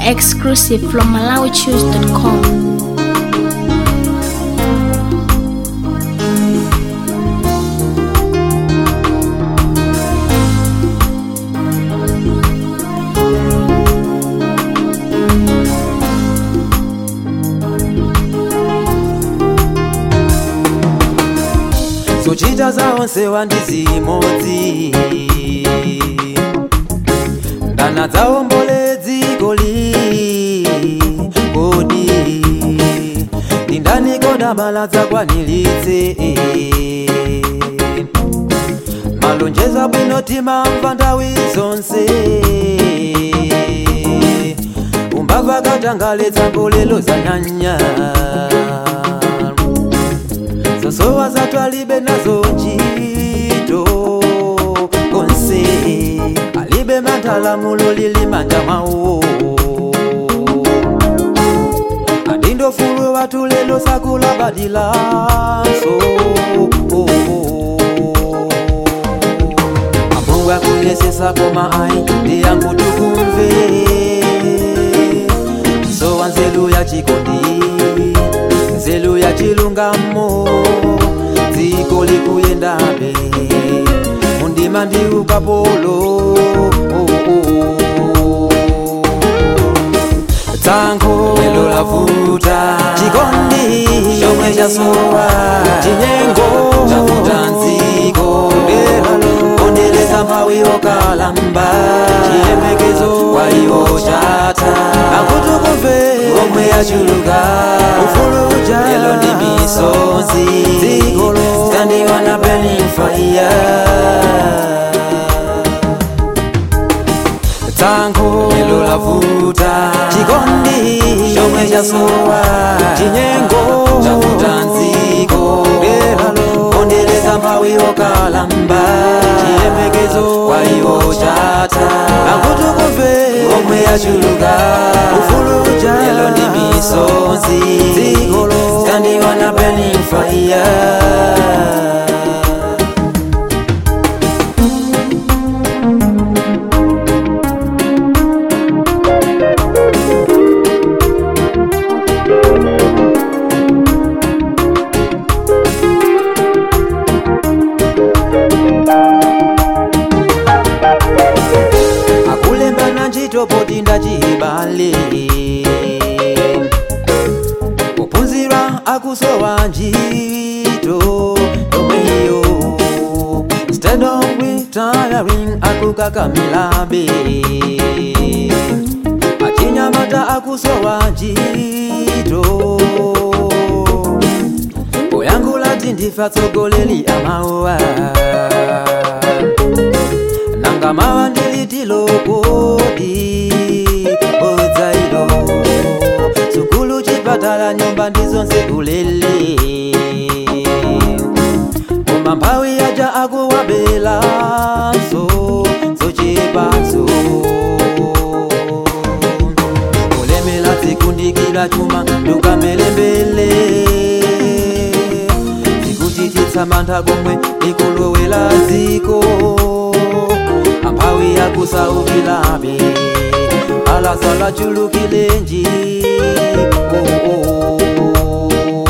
Exclusive from MalawiChoose.com. zochita zaonse wandizimodzi ndana dzaombole dziko li kodi ndindani koda mala dzakwaniritse malonjeza bwino timamva nthawi zonse umbava katangale dzango lelo zanyanya zosowa zatwalibe nazo ntchito konse alibe mantalamulo lili manja mwawo adindofulu watu lelo sakula badilanso amungu akuyesesa koma ai ndiyangu tukumve sowa nzelu ya chikondi nzelu ya chilungamo dziko likuyendabe mundima ndi ukapolo tsankho lelo lavuta chikondi chomwe chasowa chinyengo chavuta nziko lelalo kondeleza mphawi okalamba chiyembekezo kwa iwo chatha akutukumve omwe yachuluka ufuluja lelo ndi misonzi dzikolo standiwa na burning fire tsankho lelo lavuta chikondi chomwe chasowa chinyengo chavuta nziko lelalo kondeleza mphawi okalamba chiyembekezo kwa iwo chatha akutukumve omwe yachuluka ufuluja lelo ndi misonzi dzikolo standiwa na burning fire akulembana ntchito poti ndachibale kuphunzira akusowa ntchito yomweyo instead of retiring akukakamilabe achinyamata akusowa ntchito poyankhula tindifa tsogoleri amawa nanga mawa ndilitilo kodi odzailo sukulu chipatala nyumba ndizonse ulele koma mphawi yaja akuwabelanso zochepazo kulemela zikundikira chuma ndukamelembele zikuchititsa mantha komwe ikulowela ziko amphawi yakusaukilabe alasala chulukilenji oh, oh, oh.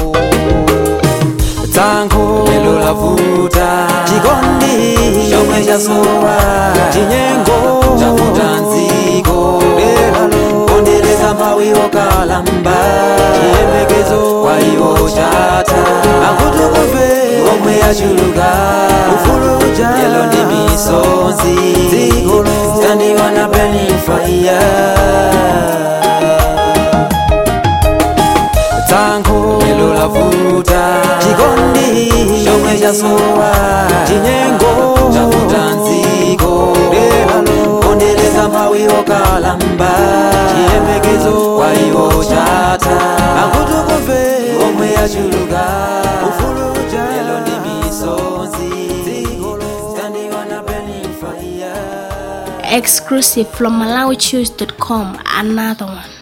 tsankho lelo lavuta chikondi chomwe chasowa chinyengo chavuta nziko lelalo kondeleza mphawi okalamba chiyembekezo kwa iwo chatha akutukumve omwe yachuluka ufuluja lelo ndi misonzi dzikolo standiwa na burning fire tsankho lelo lavuta chikondi chomwe chasowa chinyengo chavuta nziko lelalo kondeleza mphawi okalamba chiyembekezo kwa iwo chatha akutukumve omwe yachuluka ufuluja lelo ndi misonzi dzikolo standiwa na burning fire Exclusive from MalawiChoose.com. Another one.